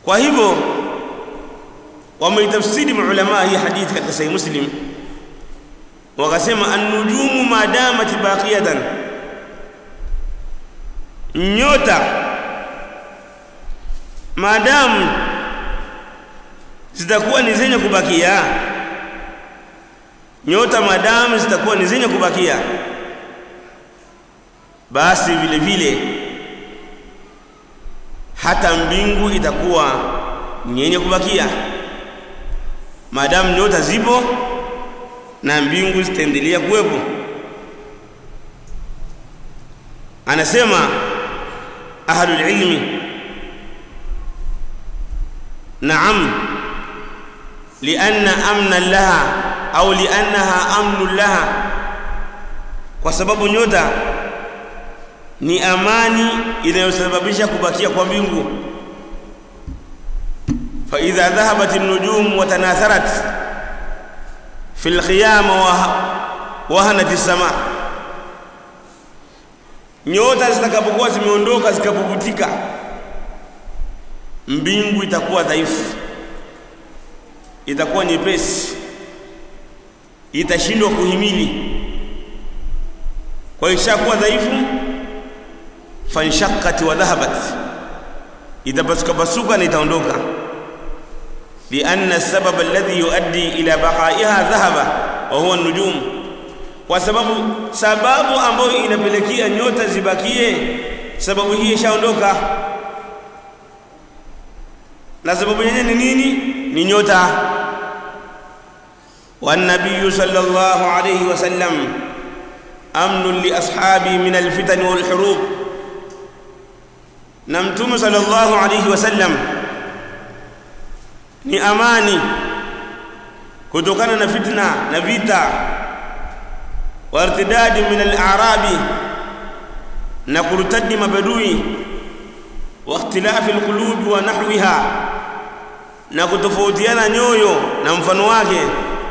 kwa hivyo wameitafsiri maulama hii hadithi katika sahih muslim wakasema an-nujumu ma damat baqiyatan nyota maadamu zitakuwa ni zenye kubakia nyota maadamu zitakuwa ni zenye kubakia basi vile vile hata mbingu itakuwa ni yenye kubakia maadamu nyota zipo na mbingu zitaendelea kuwepo anasema ahlul ilmi naam lianna amna laha au liannaha amnu laha kwa sababu nyota ni amani inayosababisha kubakia kwa mbingu فإذا ذهبت النجوم وتناثرت في الخيام وهنت السماء nyota zitakapokuwa zimeondoka zikapuputika mbingu itakuwa dhaifu itakuwa nyepesi itashindwa kuhimili kwa ishakuwa dhaifu fanshaqqat wa dhahabat itapasuka pasuka na itaondoka لأن السبب الذي يؤدي إلى بقائها ذهب وهو النجوم kwa sababu sababu ambayo inapelekea nyota zibakie sababu hii ishaondoka na sababu yenyewe ni nini ni nyota والنبي صلى الله عليه وسلم أمن لأصحابه من الفتن والحروب نمتم صلى الله عليه وسلم ni amani kutokana na fitna na vita wartidadi min al-a'rabi na kurtadi mabadui wa ikhtilafi al-qulub wa nahwiha na kutofautiana nyoyo na mfano wake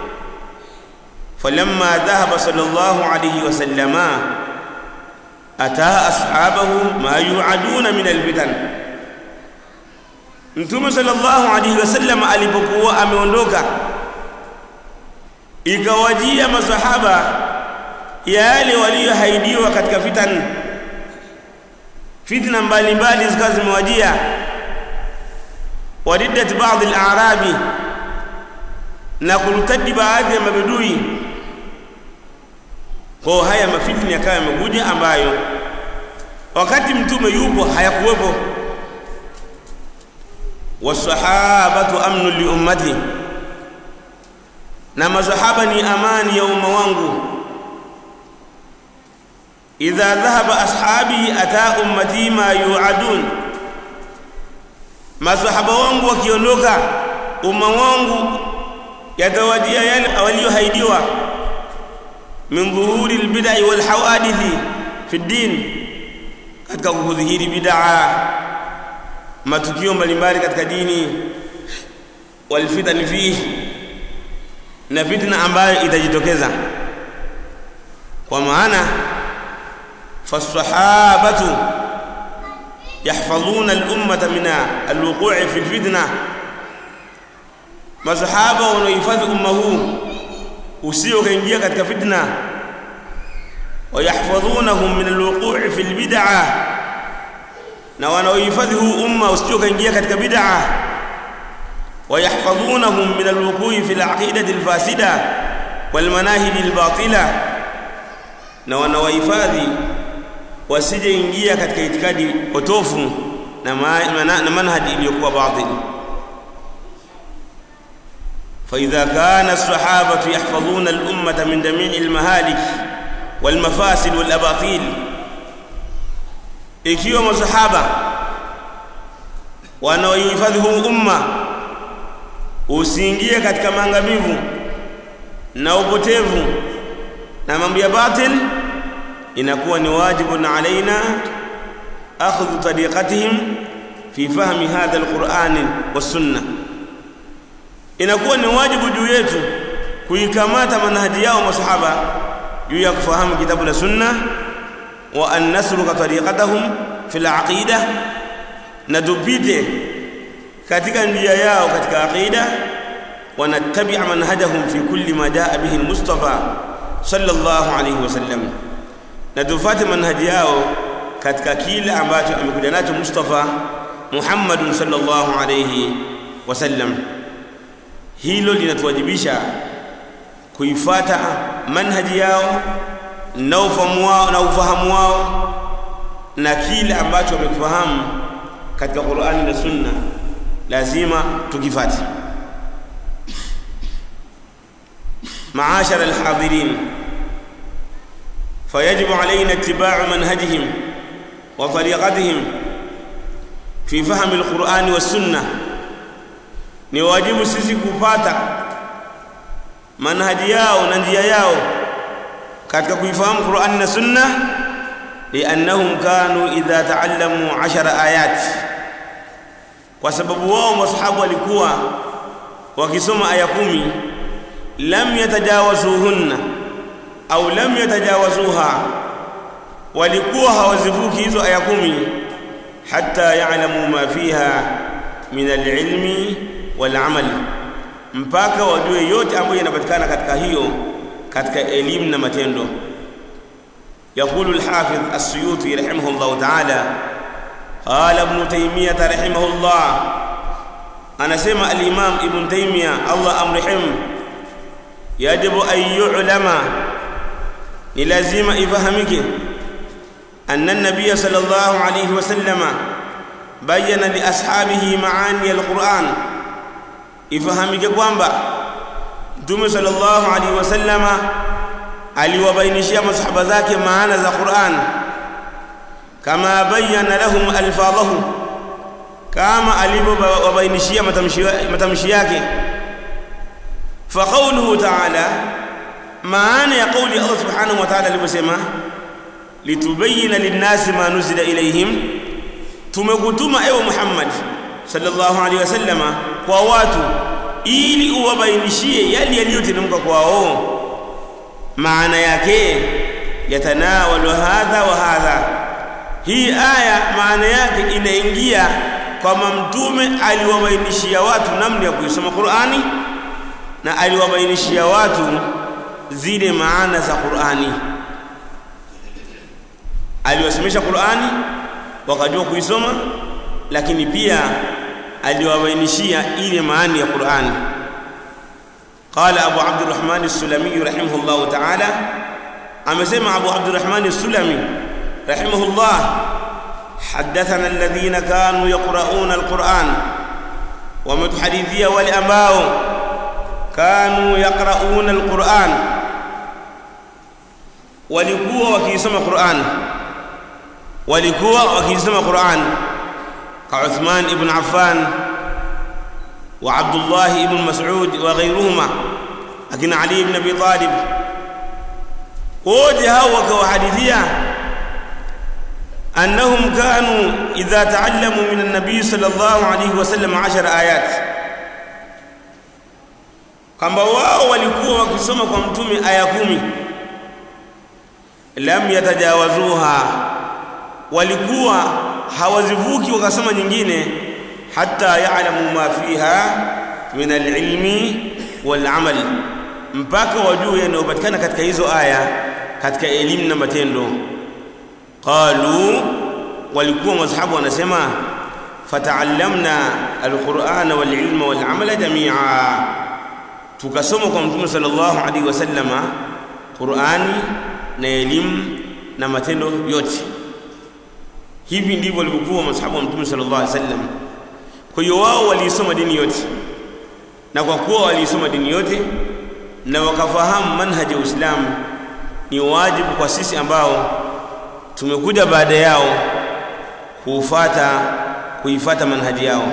falamma dhahaba sallallahu alayhi wa sallama ataa ashabahu ma yu'aduna min al-fitan Mtume sallallahu alaihi wasallam alipokuwa ameondoka ikawajia masahaba yale waliohaidiwa katika fitan fitna mbalimbali zikawa zimewajia wariddat baadhi al-a'rabi na kulutadi baadhi ya mabedui kwa haya mafitni yakawa yamekuja ambayo wakati mtume yupo hayakuwepo wasahabatu amnu li ummati na masahaba ni amani ya umma wangu idha dhahaba ashabi ata ummati ma yuadun masahaba wangu wakiondoka umma wangu yatawajia yale waliohaidiwa min dhuhuri albid'i wal hawadithi fi din katika kudhihiri bid'a matukio mbalimbali katika dini walfitani fihi na fitna ambayo itajitokeza kwa maana fasahabatu yahfadhuna al-ummata min al-wuqu'i fi al-fitna masahaba wanaohifadhi umma huu usio kaingia katika fitna wayahfadhunahum min al-wuqu'i fi al-bid'ah na wanaohifadhi huu umma usio kaingia katika bid'ah ويحفظونهم من الوقوع في العقيدة الفاسدة والمناهج الباطلة na wanawahifadhi wasije ingia katika itikadi potofu na, na manhaji iliyokuwa batil فإذا كان الصحابة يحفظون الأمة من جميع المهالك والمفاسد والأباطيل ikiwa masahaba wanaohifadhi huu umma usiingie katika maangamivu na upotevu na mambo ya batil inakuwa ni wajibu alaina akhdhu tariqatihim fi fahmi hadha alquran was-sunnah inakuwa ni wajibu juu yetu kuikamata manhaji yao masahaba juu ya kufahamu kitabu na sunna wa an nasluka tariqatahum fi al-aqida na tupite katika njia yao katika aqida wanattabi'a manhajahum fi kulli ma jaa bihi al-mustafa sallallahu alayhi wasallam na tufuate manhaji yao katika kile ambacho amekuja nacho Mustafa Muhammad sallallahu alayhi wasallam hilo linatuwajibisha kuifata manhaji yao na ufahamu wao na ufahamu wao na kile ambacho wamekifahamu katika Qur'ani na Sunna lazima tukifate معاشر الحاضرين فيجب علينا اتباع منهجهم وطريقتهم في فهم القرآن والسنة ni wajibu sisi kupata manhaji yao na njia yao katika kuifahamu Qur'an na Sunna liannahum kanu idha taallamu 10 ayat kwa sababu wao masahabu walikuwa wakisoma aya kumi lam yatajawazuhunna au lam yatajawazuha walikuwa hawazivuki hizo aya kumi hatta ya'lamu ma fiha min al-ilmi wal amal mpaka wajue yote ambayo yanapatikana katika hiyo katika elimu na matendo يقول الحافظ السيوطي رحمه الله تعالى قال ابن تيمية رحمه الله أنا سمع الإمام ابن تيمية الله أمرحمه يجب أن يعلم لازم إفهمك أن النبي صلى الله عليه وسلم بين لأصحابه معاني القرآن إفهمك kwamba Mtume sallallahu alaihi wasallama aliwabainishia masahaba zake maana za Qur'an kama bayyana lahum alfadhahu kama alivyowabainishia matamshi yake فقوله تعالى معنى قول الله سبحانه وتعالى aliposema litubayyana linnasi ma nuzila ilayhim tumekutuma ewe Muhammad sallallahu alaihi wasallama kwa watu ili uwabainishie yale yaliyoteremka kwao maana yake yatanawalu hadha wa hadha hii aya maana yake inaingia kwamba mtume aliwabainishia watu namna ya kuisoma Qur'ani na aliwabainishia watu zile maana za Qur'ani aliwasemesha Qur'ani wakajua kuisoma lakini pia aliwabainishia ile maana ya Qur'ani قال أبو عبد الرحمن السلمي رحمه الله تعالى أمسمع أبو عبد الرحمن السلمي رحمه الله حدثنا الذين كانوا يقرؤون القرآن ومتحدثية والأنباء كانوا يقرؤون القرآن walikuwa wakisoma Qur'an walikuwa wakisoma Qur'an ka Uthman ibn Affan wa Abdullah ibn Mas'ud wa ghayruhuma akina Ali ibn Abi Talib wote hao wakawahadithia annahum kanu idha ta'allamu min an-nabi sallallahu alayhi wasallam 10 ayat kwamba wao walikuwa wakisoma kwa mtume aya kumi lam yatajawazuha walikuwa hawazivuki wakasoma nyingine hatta ya'lamu ma fiha min al-ilmi wal amal mpaka wajue yanayopatikana katika hizo aya katika elimu na matendo qalu walikuwa masahabu wanasema fata'allamna al-qur'ana wal ilma wal amala jami'a tukasoma kwa mtume sallallahu alaihi wasallama Qur'ani na elimu na matendo yote hivi ndivyo walivyokuwa masahaba wa mtume sallallahu alaihi wasallam kwa hiyo wao waliisoma dini yote na kwa kuwa waliisoma dini yote na wakafahamu manhaji ya Uislamu ni wajibu kwa sisi ambao tumekuja baada yao kuufata kuifata manhaji yao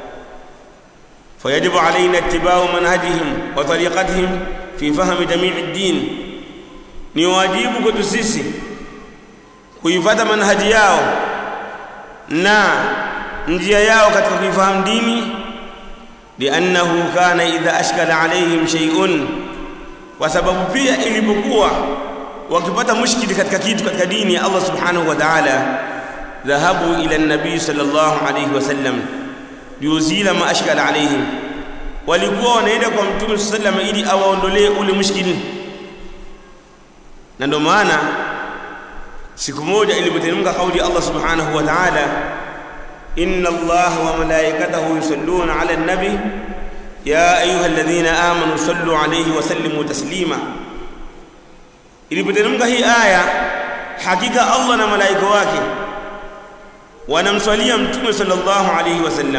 فيجب علينا اتباع منهجهم وطريقتهم في فهم جميع الدين ni wajibu kwetu sisi kuifuata manhaji yao na njia yao katika kuifahamu dini liannahu kana idha ashkala alaihim shay'un kwa sababu pia ilipokuwa wakipata mushkili katika kitu katika dini ya Allah subhanahu wa ta'ala dhahabu ila nabii sallallahu alayhi wasallam liuzila ma ashkala alaihim walikuwa wanaenda kwa mtume sallallahu ili awaondolee ule mushkili na ndio maana siku moja ilipoteremka kauli Allah subhanahu wa ta'ala inna Allah wa malaikatahu yusalluna 'ala an-nabi ya ayyuhalladhina amanu sallu 'alayhi wa sallimu taslima ilipoteremka hii aya hakika Allah na malaika wake wanamswalia mtume sallallahu alayhi wasallam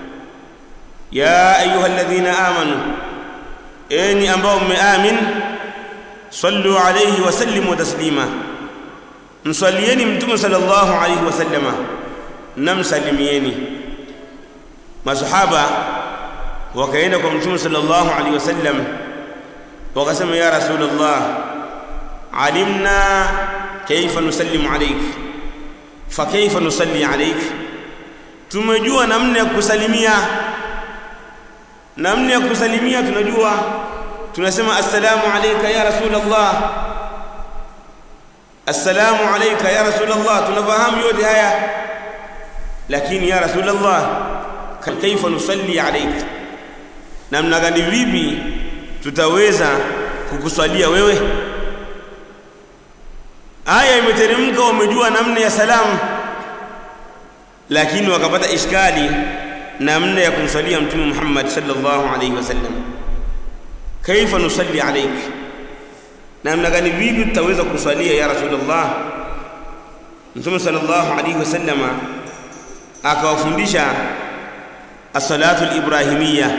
ya ayyuhalladhina amanu enyi ambao mmeamin sallu alayhi wa sallimu taslima mswalieni mtume sallallahu alayhi wasallama na msalimieni masahaba wakaenda kwa mtume sallallahu alayhi wasallam wakasema ya rasulullah alimna kaifa nusallimu alayk fa kaifa nusalli alayk tumejua namna ya kusalimia namna ya kusalimia tunajua tunasema assalamu alayka ya rasulullah assalamu alayka ya rasulullah tunafahamu yote haya lakini ya rasulullah kaifa nusalli alayk namna gani vipi tutaweza kukuswalia wewe aya imeteremka wamejua namna ya salamu lakini wakapata ishkali namna ya kumswalia mtume Muhammad sallallahu alayhi wasallam kaifa nusalli alayk namna gani vipi tutaweza kuswalia ya rasulullah mtume sallallahu alayhi wasallama akawafundisha as-salatu al-ibrahimiyya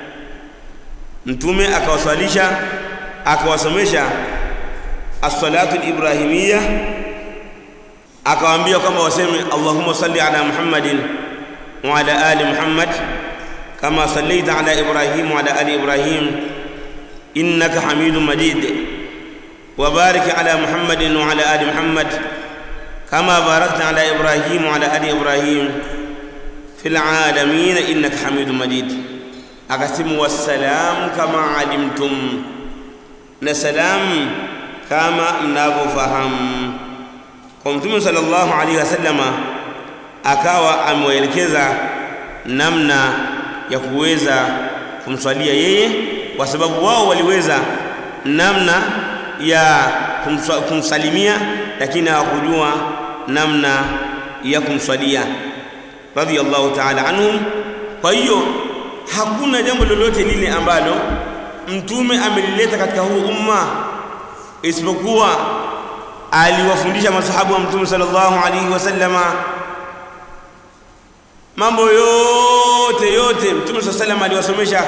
mtume akawaswalisha akawasomesha as-salatu al-ibrahimiyya akawaambia kwamba waseme Allahumma salli ala Muhammadin wa ala ali Muhammad kama sallaita ala Ibrahim wa ala ali Ibrahim innaka Hamidum Majid wa barik ala Muhammadin wa ala ali Muhammad kama barakta ala Ibrahim wa ala ali Ibrahim fil alamin innaka Hamidum Majid akasimu wassalamu kama alimtum na salam kama mnavyofahamu kwa mtume sallallahu alaihi wasallama akawa amewaelekeza namna ya kuweza kumswalia yeye kwa sababu wao waliweza namna ya kumswa, kumsalimia lakini hawakujua namna ya kumswalia radiyallahu ta'ala anhum kwa hiyo hakuna jambo lolote lile ambalo mtume amelileta katika huu umma isipokuwa aliwafundisha masahabu wa mtume sallallahu alaihi wasallama mambo yote yote mtume sallallahu alaihi aliwasomesha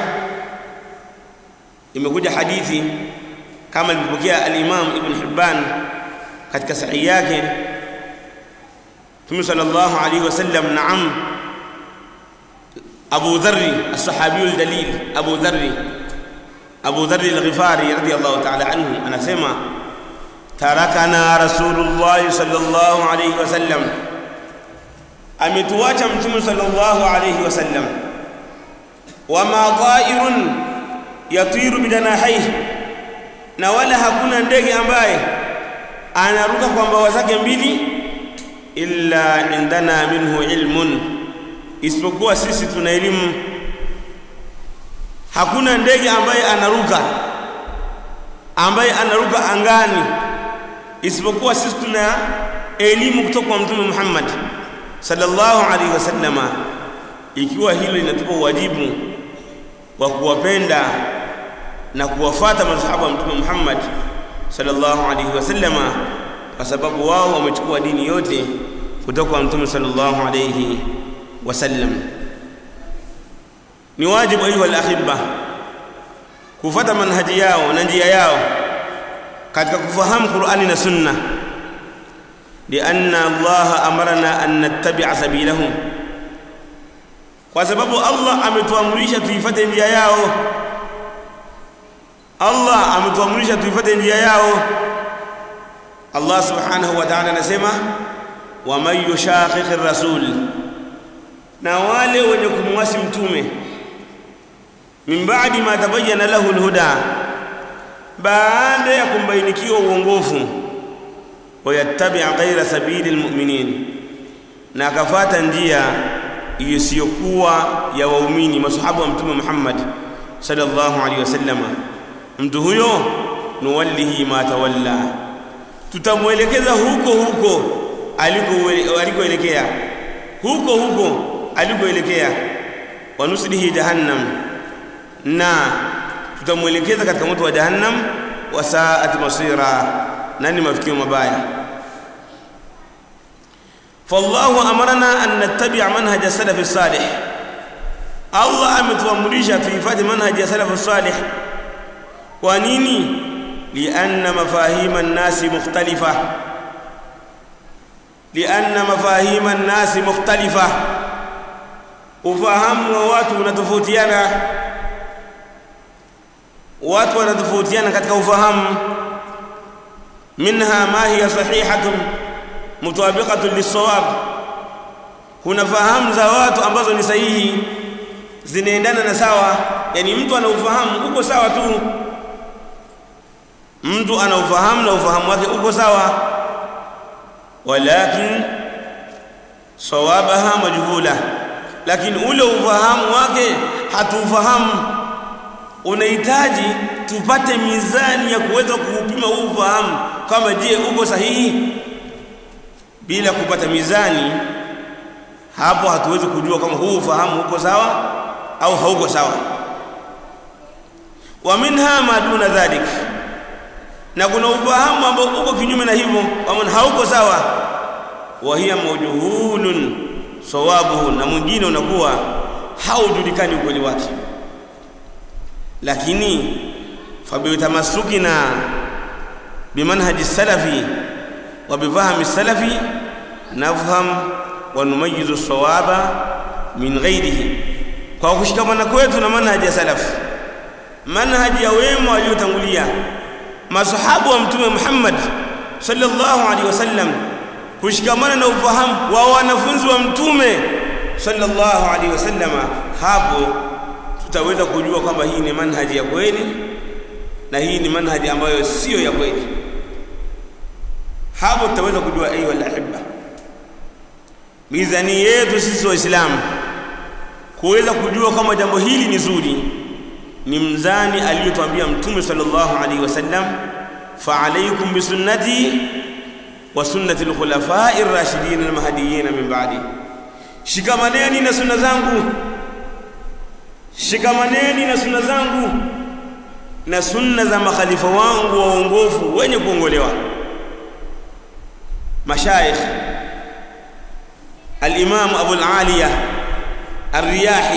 imekuja hadithi kama ilipokea al-Imam Ibn Hibban katika sahihi yake mtume sallallahu alaihi wasallam naam Abu Dharri as-sahabi al-dalil Abu Dharri Abu Dharri al-Ghifari radiyallahu ta'ala anhu anasema tarakana rasulullah sallallahu alayhi wasallam ametuacha mtume sallallahu alayhi wasallam wama ta'irun yatiru bidanahihi na wala hakuna ndege ambaye anaruka kwa mbawa zake mbili illa indana minhu ilmun isipokuwa sisi tuna elimu hakuna ndege ambaye anaruka ambaye anaruka angani isipokuwa sisi tuna elimu kutoka kwa mtume Muhammad sallallahu alaihi wasallama ikiwa hilo linatupa wajibu wa kuwapenda na kuwafata masahaba wa mtume Muhammad sallallahu alaihi wasallama kwa sababu wao wamechukua dini yote kutoka kwa mtume sallallahu alaihi wasallam ni wajibu ayuha al-ahibba kufata manhaji yao na njia yao katika kufahamu Qur'ani na Sunna lianna Allah amarna an nattabi'a sabilahum kwa sababu Allah ametuamrisha tuifate njia yao Allah ametuamrisha tuifate njia yao Allah subhanahu wa ta'ala anasema wa man yushaqiqir rasul na wale wenye kumwasi mtume min ba'di ma tabayyana lahu alhuda baada ya kumbainikiwa uongofu wayattabi' ghayra sabili almu'minin na akafata njia isiyokuwa ya waumini masahaba wa mtume Muhammad sallallahu alaihi wasallam mtu huyo nuwallihi ma tawalla tutamwelekeza huko huko aliko alikoelekea huko huko alikoelekea wanuslihi jahannam na tutamwelekeza katika moto wa jahannam wa saat masira nani mafikio mabaya فالله أمرنا أن نتبع منهج السلف الصالح الله ametuamrisha tuifuate manhaj ya salaf salih kwa nini lianna mafahima an-nas mukhtalifa lianna mafahima an-nas mukhtalifa ufahamu wa watu unatofautiana watu wanatofautiana katika ufahamu minha ma hiya sahihatun mutawabiqatun lis-sawab kuna fahamu za watu ambazo ni sahihi zinaendana na sawa yani mtu ana ufahamu uko sawa tu mtu ana ufahamu na ufahamu wake uko sawa walakin sawabaha majhula lakini ule ufahamu wake hatuufahamu unahitaji tupate mizani ya kuweza kuupima huu ufahamu kama je uko sahihi bila kupata mizani hapo hatuwezi kujua kama huu ufahamu uko sawa au hauko sawa wa minha ma duna dhalik na kuna ufahamu ambao uko kinyume na hivyo kama hauko sawa wa hiya mawjuhulun sawabuhu na mwingine unakuwa haujulikani ukweli wake lakini fabitamasukina bimanhaji salafi wa bifahmi salafi nafham wa numayizu sawaba min ghairihi kwa kushikamana kwetu na manhaji ya salaf manhaji ya wema waliotangulia masahabu wa mtume Muhammad sallallahu alaihi wasallam kushikamana na ufahamu wa wanafunzi wa mtume sallallahu alaihi wasallama hapo tutaweza kujua kwamba hii ni manhaji ya kweli na hii ni manhaji ambayo sio ya kweli hapo tutaweza kujua ayu alahibba mizani yetu sisi waislamu kuweza kujua kama jambo hili ni zuri ni mzani aliyotuambia mtume sallallahu alaihi wasallam fa alaykum bi sunnati wa sunnati al-khulafa'i ar-rashidin al-mahdiyyin min ba'di shikamaneni na sunna zangu shikamaneni na sunna zangu na sunna za makhalifa wangu waongofu wenye kuongolewa mashayikh al-imam Abu al-Aliya الرياحي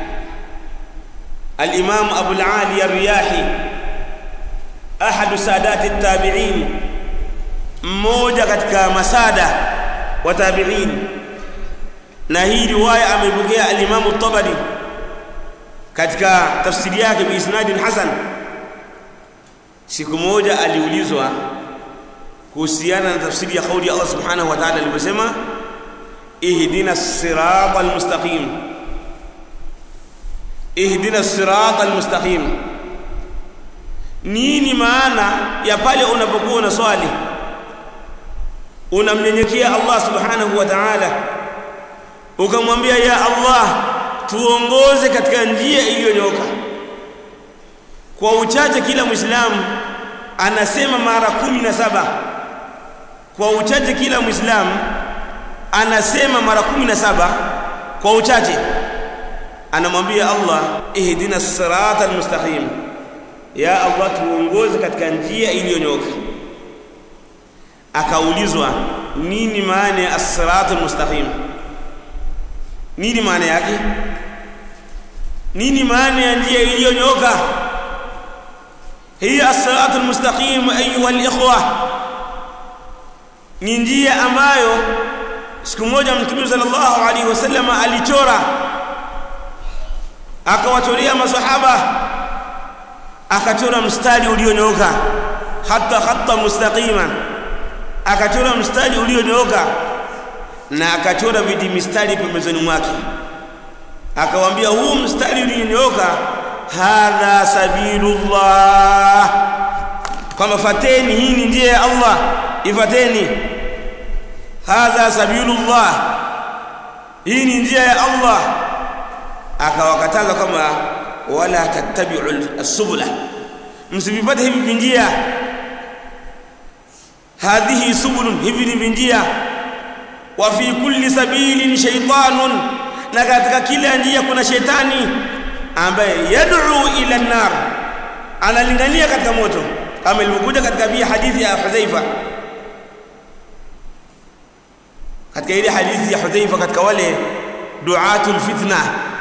الإمام أبو العالي الرياحي أحد سادات التابعين mmoja katika masada wa tabi'in na hii riwaya amepokea al-Imam at-Tabari katika tafsiri yake bi isnadin hasan siku moja aliulizwa kuhusiana na tafsiri ya kauli ya Allah subhanahu wa ta'ala aliposema ihdina as-siratal mustaqim ihdina as-sirata al-mustaqim nini maana ya pale unapokuwa unaswali unamnyenyekea Allah subhanahu wa ta'ala ukamwambia ya Allah tuongoze katika njia iliyonyoka kwa uchache kila muislamu anasema mara kumi na saba kwa uchache kila muislamu anasema mara kumi na saba kwa uchache anamwambia Allah ihdina sirata almustaqim ya Allah tuongoze katika njia iliyonyoka akaulizwa nini maana ya as-sirata almustaqim nini maana yake nini maana ya njia iliyonyoka hiya as-sirata almustaqim ayuha al-ikhwa ni njia ambayo siku moja mtume sallallahu alaihi wasallam alichora akawachorea maswahaba akachora mstari ulionyooka hata hata mustaqiman akachora mstari ulionyooka na akachora vidi mistari pembezoni mwake akawaambia huu mstari ulionyooka hadha sabilullah kwamba fateni hii ni njia ya Allah ifateni hadha sabilullah hii ni njia ya Allah akawakataza kwamba wala tattabi'u as-subula msivipate hivi vinjia hadhihi subulun hivi ni vinjia wa fi kulli sabilin shaytanun na katika kila njia kuna shetani ambaye yad'u ila an-nar analingania katika moto kama ilivyokuja katika pia hadithi ya Hudhaifa katika ile hadithi ya Hudhaifa katika wale duatul fitna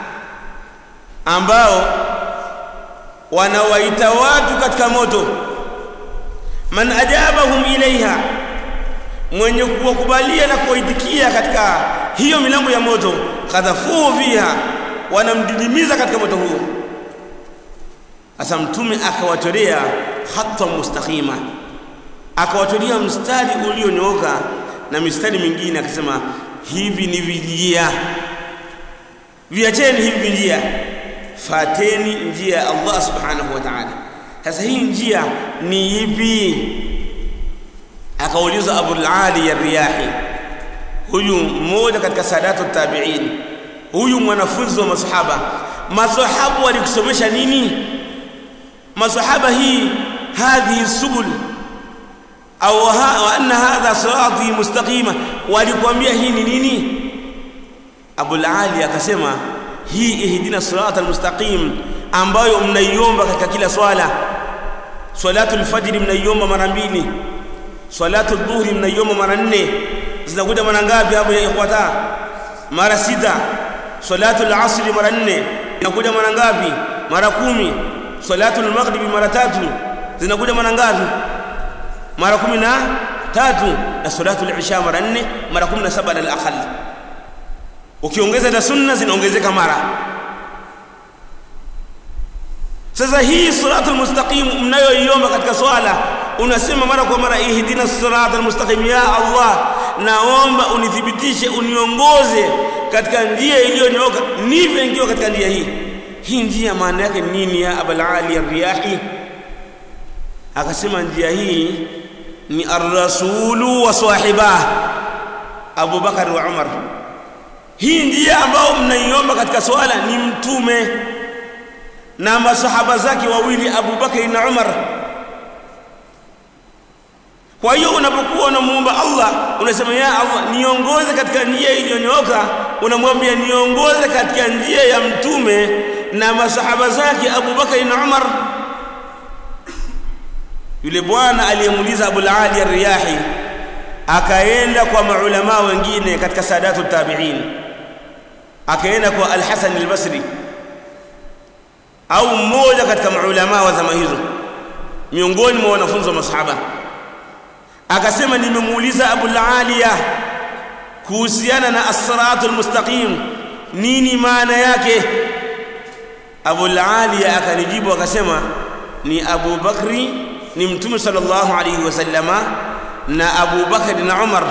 ambao wanawaita watu katika moto man ajabahum ilaiha mwenye kuwakubalia na kuwaitikia katika hiyo milango ya moto kadhafuhu fiha wanamdidimiza katika moto huo sasa mtume akawatolea hatta mustaqima akawatolea mstari ulionyooka na mistari mingine akasema hivi ni vinjia viacheni hivi vinjia fateni njia ya Allah subhanahu wa ta'ala sasa hii njia ni ipi akauliza Abu al-Ali ar-Riyahi huyu mmoja katika sadatu tabi'in huyu mwanafunzi wa masahaba masahaba walikusomesha nini masahaba hii hadhihi subul au wa anna hadha sirati mustaqima walikwambia hii ni nini Abu al-Ali akasema hii ihdina sirata almustaqim ambayo mnaiomba katika kila swala salatu alfajr mnaiomba mara mbili salatu dhuhri mnaiomba mara nne zinakuja mara ngapi hapo ya ikhwata mara sita salatu alasr mara nne zinakuja mara ngapi mara kumi salatu almaghrib mara tatu zinakuja mara ngapi mara kumi na tatu na salatu alisha mara nne mara kumi na saba na al ukiongeza na sunna zinaongezeka mara sasa hii siratul mustaqim mnayoiomba katika swala unasema mara kwa mara ihdina siratal mustaqim ya Allah naomba unithibitishe uniongoze katika njia iliyonyooka nive ngio katika njia hii hii njia maana yake nini ya abul ali ar-riyahi akasema njia hii ni ar-rasulu wa sahibah Abu Bakar wa Umar hii njia ambayo mnaiomba katika swala ni mtume na masahaba zake wawili Abu Bakari na Umar kwa hiyo unapokuwa unamuomba Allah unasema ya Allah niongoze katika njia iliyonyooka unamwambia niongoze katika njia ya mtume na masahaba zake Abu Bakari na Umar yule bwana aliyemuuliza Abu Ali ar-Riyahi akaenda kwa maulama wengine katika sadatu tabi'in akaenda kwa Al-Hasan al-Basri au mmoja katika maulama wa zama hizo miongoni mwa wanafunzi wa masahaba akasema nimemuuliza Abu al-Aliya kuhusiana na as-siratul mustaqim nini maana yake Abu al-Aliya akanijibu akasema ni Abu Bakri ni mtume sallallahu alayhi wasallama na Abu Bakr na Umar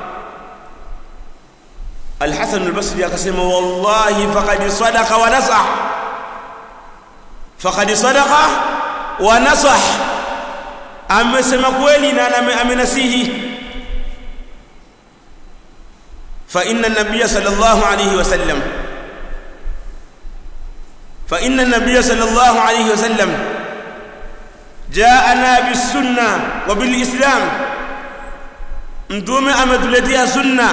Al-Hasan al-Basri akasema wallahi faqad sadaqa wa nasah faqad sadaqa wa nasah amesema kweli na amenasihi fa inna an-nabiy sallallahu alayhi wasallam fa inna an-nabiy sallallahu alayhi wasallam جاءنا بالسنه وبالاسلام mtume ametuletea sunna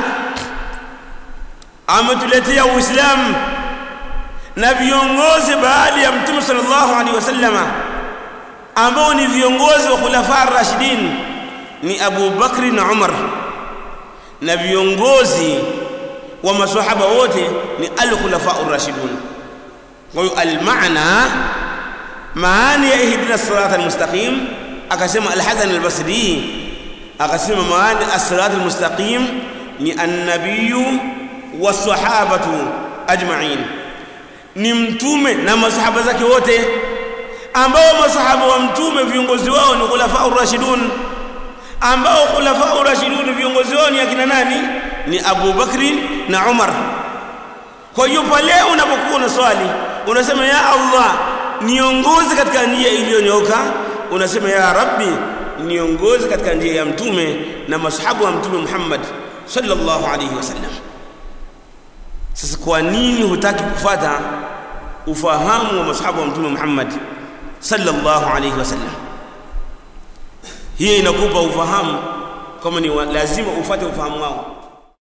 ametuletea uislamu na viongozi baada ya mtume sallallahu alaihi wasallama ambao ni viongozi wa khulafa rashidin ni Abu Bakri na Umar na viongozi wa maswahaba wote ni al-khulafa ar-rashidun kwa hiyo al-maana maana ya ihdina sirata al-mustaqim akasema al-Hasan al-Basri akasema maana as-sirat al-mustaqim ni an-nabiyyu was-sahabatu ajma'in ni mtume na masahaba zake wote ambao masahaba wa mtume viongozi wao ni khulafa ar-rashidun ambao khulafa ar-rashidun viongozi wao ni akina nani ni Abu Bakri na Umar kwa hiyo pale unapokuwa na swali unasema ya Allah niongoze katika njia iliyonyooka unasema ya Rabbi niongoze katika njia ya mtume na mashahabu wa mtume Muhammad sallallahu alayhi wasallam sasa kwa nini hutaki kufata ufahamu wa masahaba wa mtume Muhammad sallallahu alayhi wasallam hiyo inakupa ufahamu kama ni lazima ufate ufahamu wao